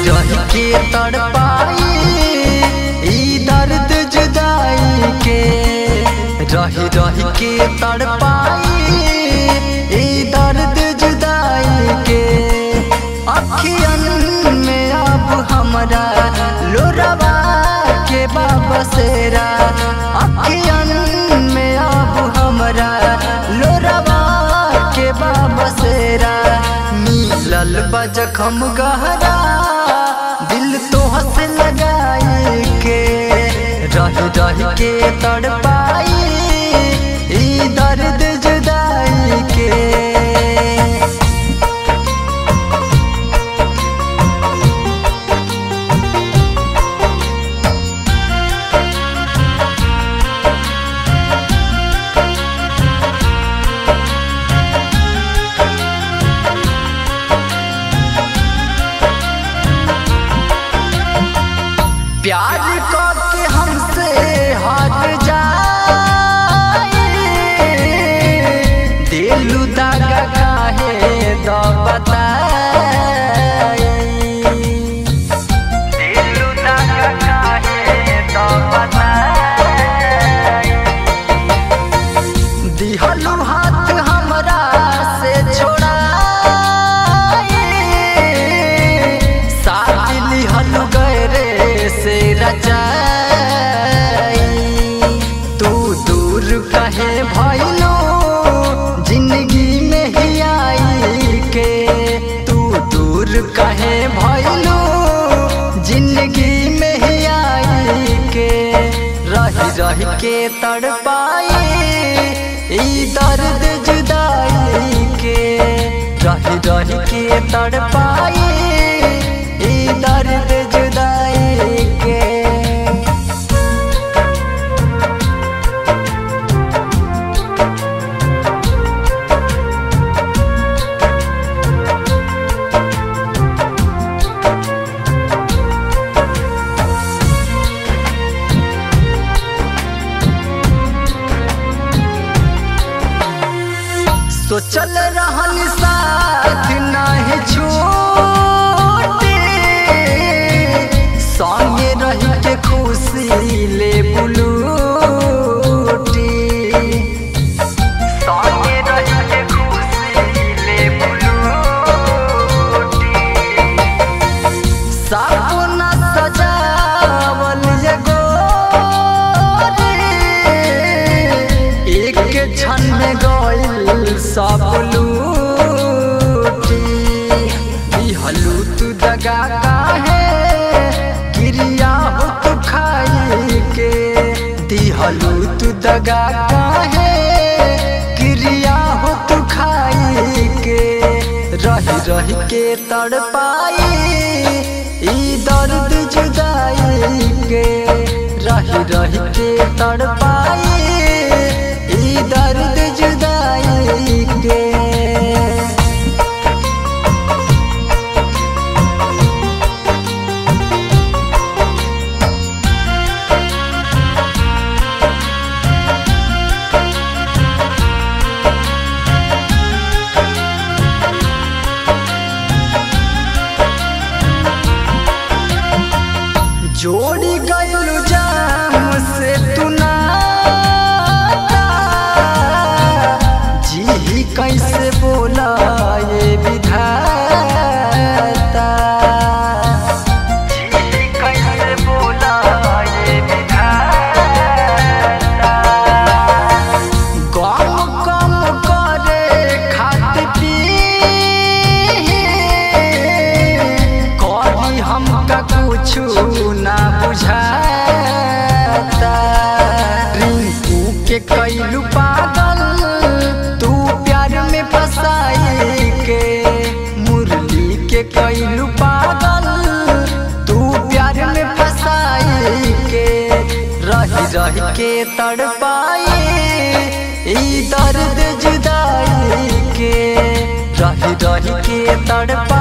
रही के तड़पाई ई दर्द जुदाई के रही रही के तड़पाई ई दर्द जुदाई के अखियन में अब हमरा लोरवा के बाबसेरा अखियन में अब हमरा लोरवा के बाबसेरा मिलल बजखम गहरा दिल तो हंस लगाई के रह रह के तड़पाई ई दर्द जुदाई के प्यार करके हमसे हट जाए दिलु दागा काहे द बताए दिलु दागा काहे द बताए दिहलु हाथ हमरा से छोड़ाए साथ लिहलु गरे से रचाई तू दूर कहे भइलो जिंदगी में ही आई के तू दूर कहे भइलो जिंदगी में ही आई के रही रही के तड़पाई ई दर्द जुदाई के रही रही के तड़पाई ई दर्द जुदाई के सोचल रहल साथ नाही छोटे संगे रही के खुशी ले बुलूटी संगे रही के खुशी ले बुलूटी सपना सजावल एगो रे एक क्षण में गइल सब लूटी दिहलू तू दगा काहे क्रिया हो तू खाई के दिहलू तू दगा काहे क्रिया हो तू खाई के रही रही के तड़पाई ई दर्द जुदाई के रही रही के तड़पाई ई दर्द जुदाई के जोड़ी गइलू जाम से तू नाता जी कैसे बोला ये विधाता जी कैसे बोला ये विधाता गम कम करे खात पी कभी हमका कुछु ना बुझाता रिंकू के कैलू पागल तू प्यार में फसाई के मुरली के कैलू पागल तू प्यार में फसाई के रही रही के तड़पाई ई दर्द जुदाई के रही रही के तड़पाई